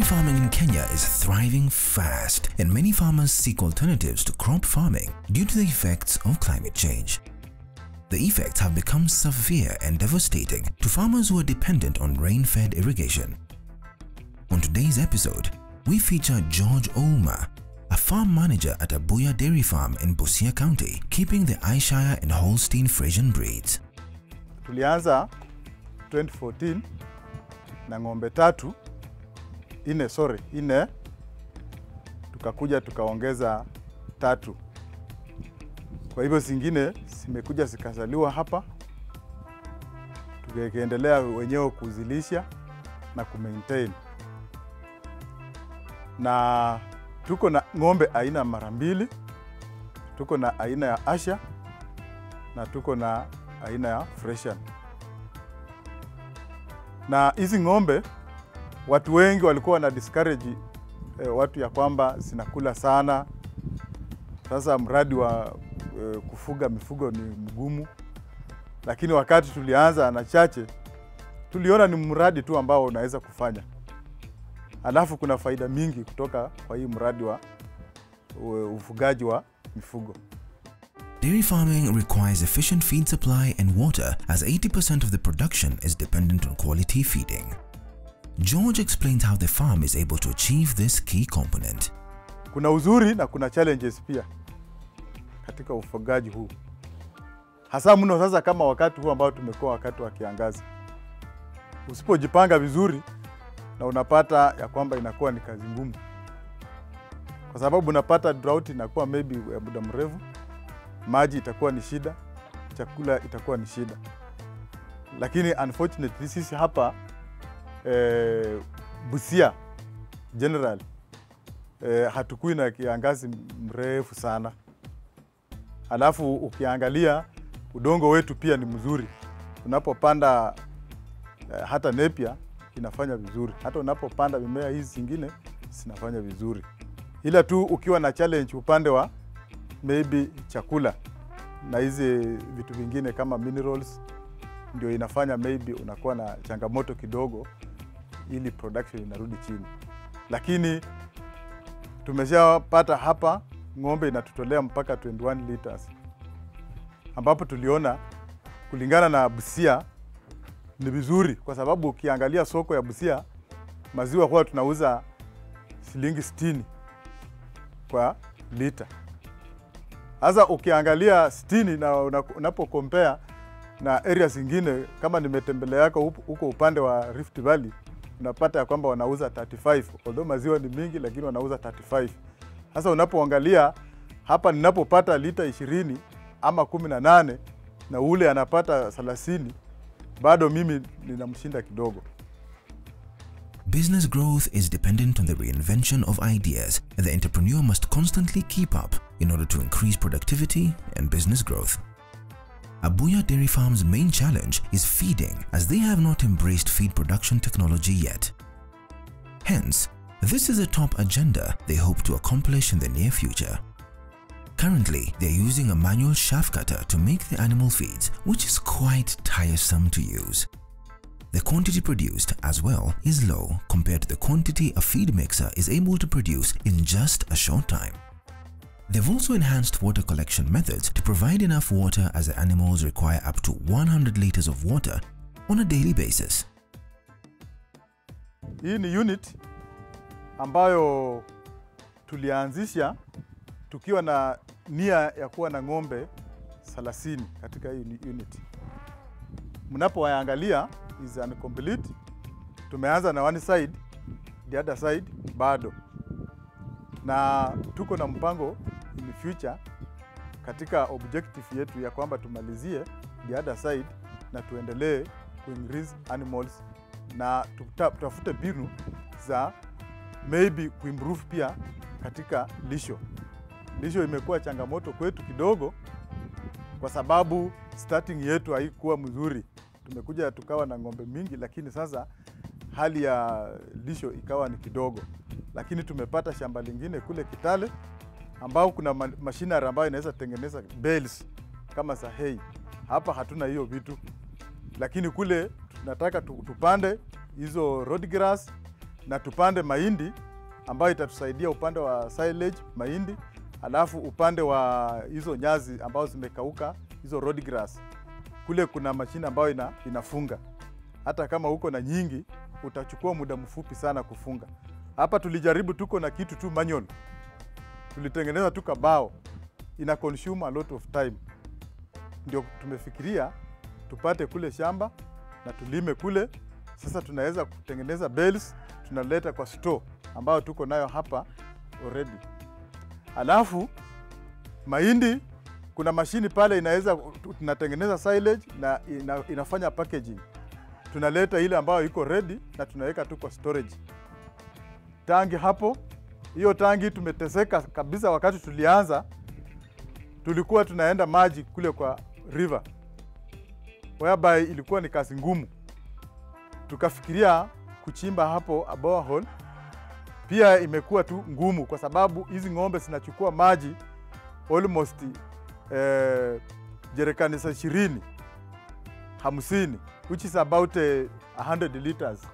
farming in Kenya is thriving fast, and many farmers seek alternatives to crop farming due to the effects of climate change. The effects have become severe and devastating to farmers who are dependent on rain-fed irrigation. On today's episode, we feature George Ouma, a farm manager at Abuya Dairy Farm in Busia County, keeping the Ayrshire and Holstein Friesian breeds. Tulianza 2014 na ng'ombe tatu ine, sorry, ine, tukakuja tukaongeza tatu. Kwa hivyo zingine zimekuja zikazaliwa hapa, tukaendelea wenyewe kuzilisha na kumaintain, na tuko na ng'ombe aina mara mbili, tuko na aina ya Asha na tuko na aina ya Friesian. Na hizi ng'ombe watu wengi walikuwa wana discourage eh, watu ya kwamba zinakula sana. Sasa mradi wa eh, kufuga mifugo ni mgumu, lakini wakati tulianza na chache tuliona ni mradi tu ambao unaweza kufanya, alafu kuna faida mingi kutoka kwa hii mradi wa u- ufugaji wa mifugo. Dairy farming requires efficient feed supply and water as 80% of the production is dependent on quality feeding. George explains how the farm is able to achieve this key component. Kuna uzuri na kuna challenges pia katika ufugaji huu, hasa mno sasa kama wakati huu ambao tumekuwa wakati wa kiangazi. Usipojipanga vizuri, na unapata ya kwamba inakuwa ni kazi ngumu, kwa sababu unapata drought inakuwa maybe ya muda mrefu, maji itakuwa ni shida, chakula itakuwa ni shida. Lakini unfortunately sisi hapa eh, Busia general eh, hatukui na kiangazi mrefu sana. Alafu ukiangalia udongo wetu pia ni mzuri, unapopanda eh, hata nepia inafanya vizuri, hata unapopanda mimea hizi zingine zinafanya vizuri, ila tu ukiwa na challenge upande wa maybe chakula na hizi vitu vingine kama minerals, ndio inafanya maybe unakuwa na changamoto kidogo, ili production inarudi chini, lakini tumeshapata hapa ng'ombe inatutolea mpaka 21 liters, ambapo tuliona kulingana na Busia ni vizuri, kwa sababu ukiangalia soko ya Busia maziwa huwa tunauza shilingi 60 kwa lita. Sasa ukiangalia 60 na una- unapo compare na area zingine, kama nimetembelea yako huko- huko upande wa Rift Valley unapata ya kwamba wanauza 35 although maziwa ni mingi, lakini wanauza 35. Sasa unapoangalia hapa ninapopata lita 20 ama 18 na ule anapata 30, bado mimi ninamshinda kidogo. Business growth is dependent on the reinvention of ideas, and the entrepreneur must constantly keep up in order to increase productivity and business growth. Abuya Dairy Farm's main challenge is feeding, as they have not embraced feed production technology yet. Hence, this is a top agenda they hope to accomplish in the near future. Currently, they're using a manual shaft cutter to make the animal feeds, which is quite tiresome to use. The quantity produced as well is low compared to the quantity a feed mixer is able to produce in just a short time. They've also enhanced water collection methods to provide enough water as the animals require up to 100 liters of water on a daily basis. Hii ni unit ambayo tulianzisha tukiwa na nia ya kuwa na ng'ombe 30 katika hii ni- unit. Mnapowaangalia is incomplete. Tumeanza na one side, the other side bado, na tuko na mpango in future katika objective yetu ya kwamba tumalizie the other side na tuendelee kuincrease animals na tuta- tutafute mbinu za maybe kuimprove pia katika lisho. Lisho imekuwa changamoto kwetu kidogo, kwa sababu starting yetu haikuwa mzuri. Tumekuja tukawa na ng'ombe mingi, lakini sasa hali ya lisho ikawa ni kidogo, lakini tumepata shamba lingine kule Kitale ambao kuna ma- machinery ambayo inaweza tengeneza bales kama za hay. Hapa hatuna hiyo vitu, lakini kule tunataka tu- tupande hizo road grass na tupande mahindi ambayo itatusaidia upande wa silage mahindi, alafu upande wa hizo nyazi ambazo zimekauka hizo road grass, kule kuna mashine ambayo ina, inafunga. Hata kama uko na nyingi, utachukua muda mfupi sana kufunga. Hapa tulijaribu, tuko na kitu tu manual, tulitengeneza tu kabao, ina consume a lot of time. Ndio tumefikiria tupate kule shamba na tulime kule. Sasa tunaweza kutengeneza bales, tunaleta kwa store ambayo tuko nayo hapa already. Alafu mahindi kuna mashini pale inaweza tunatengeneza silage na ina, inafanya packaging. Tunaleta ile ambayo iko ready na tunaweka tu kwa storage. Tangi hapo, hiyo tangi tumeteseka kabisa. Wakati tulianza, tulikuwa tunaenda maji kule kwa river, whereby ilikuwa ni kazi ngumu. Tukafikiria kuchimba hapo a borehole, pia imekuwa tu ngumu kwa sababu hizi ng'ombe zinachukua maji almost eh, jerekani za ishirini hamsini which is about eh, 100 liters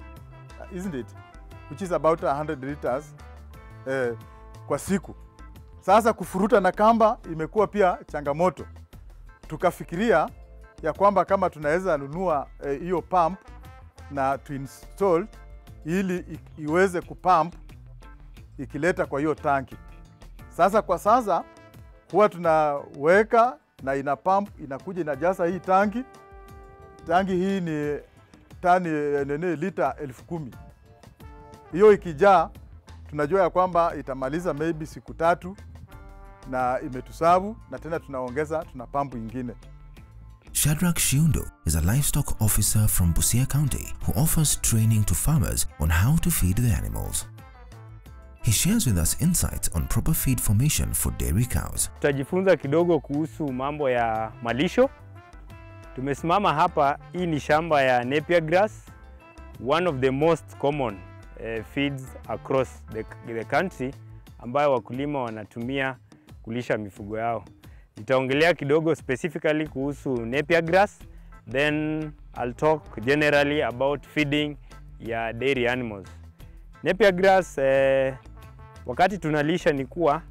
isn't it which is about 100 liters eh, kwa siku. Sasa kufuruta na kamba imekuwa pia changamoto. Tukafikiria ya kwamba kama tunaweza nunua hiyo eh, pump na tuinstall ili i- iweze kupump ikileta kwa hiyo tanki. Sasa kwa sasa huwa tunaweka na ina pump inakuja inajaza hii tanki. Tanki hii ni tani eh, nene lita elfu kumi. Hiyo ikijaa tunajua ya kwamba itamaliza maybe siku tatu na imetusavu, na tena tunaongeza tuna pampu ingine. Shadrach Shiundo is a livestock officer from Busia County who offers training to farmers on how to feed the animals. He shares with us insights on proper feed formation for dairy cows. Tutajifunza kidogo kuhusu mambo ya malisho. Tumesimama hapa, hii ni shamba ya Napier grass, one of the most common eh, feeds across the, the country ambayo wakulima wanatumia kulisha mifugo yao. Nitaongelea kidogo specifically kuhusu Napier grass, then I'll talk generally about feeding ya dairy animals. Napier grass eh, wakati tunalisha ni kuwa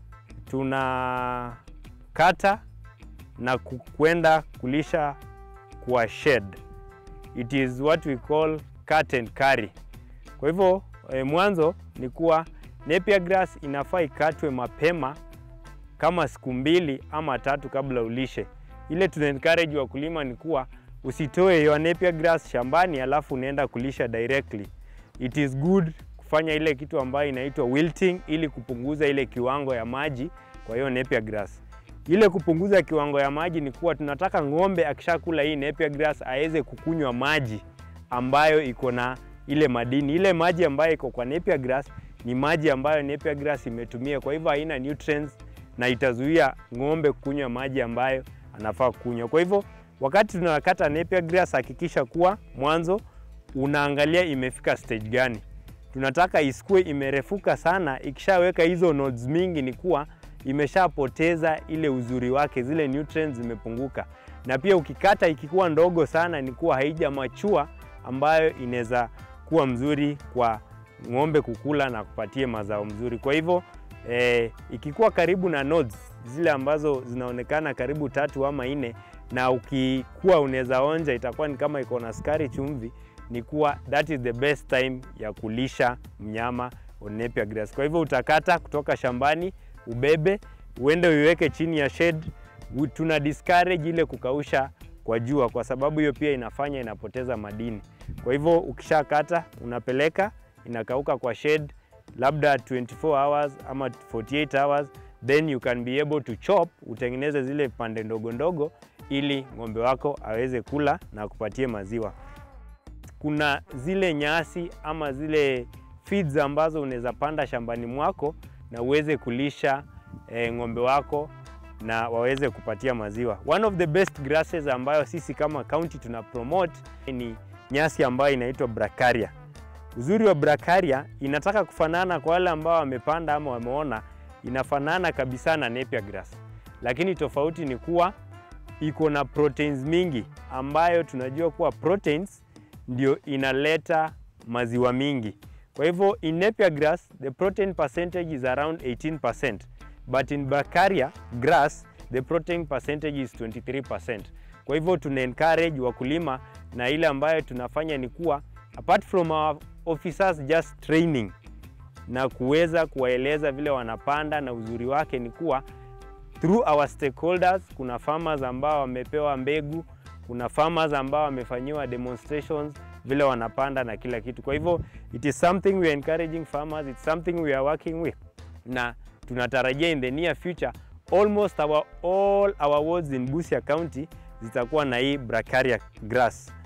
tunakata na ku- kwenda kulisha kwa shed. It is what we call cut and carry. Kwa hivyo eh, mwanzo ni kuwa Napier grass inafaa ikatwe mapema kama siku mbili ama tatu kabla ulishe. Ile tuna encourage wakulima ni kuwa usitoe your Napier grass shambani alafu unaenda kulisha directly. It is good kufanya ile kitu ambayo inaitwa wilting ili kupunguza ile kiwango ya maji kwa hiyo Napier grass. Ile kupunguza kiwango ya maji ni kuwa tunataka ng'ombe akishakula hii Napier grass aweze kukunywa maji ambayo iko na ile madini. Ile maji ambayo iko kwa Napier grass ni maji ambayo Napier grass imetumia, kwa hivyo haina nutrients na itazuia ng'ombe kunywa maji ambayo anafaa kunywa. Kwa hivyo wakati tunakata Napier grass, hakikisha kuwa mwanzo unaangalia imefika stage gani. Tunataka isikue imerefuka sana, ikishaweka hizo nodes mingi ni kuwa imeshapoteza ile uzuri wake, zile nutrients zimepunguka. Na pia ukikata ikikuwa ndogo sana, ni kuwa haija machua ambayo inaweza kuwa mzuri kwa ng'ombe kukula na kupatie mazao mzuri. Kwa hivyo eh, ikikuwa karibu na nodes zile ambazo zinaonekana karibu tatu ama nne, na ukikuwa unaweza onja itakuwa ni kama iko na sukari chumvi, ni kuwa that is the best time ya kulisha mnyama on Napier grass. Kwa hivyo utakata kutoka shambani, ubebe uende uiweke chini ya shed. U- Tuna discourage ile kukausha kwa jua, kwa sababu hiyo pia inafanya inapoteza madini. Kwa hivyo ukishakata unapeleka inakauka kwa shed labda 24 hours ama 48 hours, then you can be able to chop, utengeneze zile pande ndogo ndogo ili ng'ombe wako aweze kula na kupatie maziwa. Kuna zile nyasi ama zile feeds ambazo unaweza panda shambani mwako na uweze kulisha eh, ng'ombe wako na waweze kupatia maziwa. One of the best grasses ambayo sisi kama county tuna promote ni nyasi ambayo inaitwa bracharia. Uzuri wa bracharia inataka kufanana kwa wale ambao wamepanda ama wameona, inafanana kabisa na Napier grass, lakini tofauti ni kuwa iko na proteins mingi, ambayo tunajua kuwa proteins ndio inaleta maziwa mingi. Kwa hivyo in Napier grass the protein percentage is around 18% but in Bracharia grass the protein percentage is 23%. Kwa hivyo tuna encourage wakulima na ile ambayo tunafanya ni kuwa apart from our officers just training na kuweza kuwaeleza vile wanapanda, na uzuri wake ni kuwa through our stakeholders, kuna farmers ambao wamepewa mbegu, kuna farmers ambao wamefanyiwa demonstrations vile wanapanda na kila kitu. Kwa hivyo it is something we are encouraging farmers, it's something we are working with, na tunatarajia in the near future almost our, all our wards in Busia County zitakuwa na hii Bracharia grass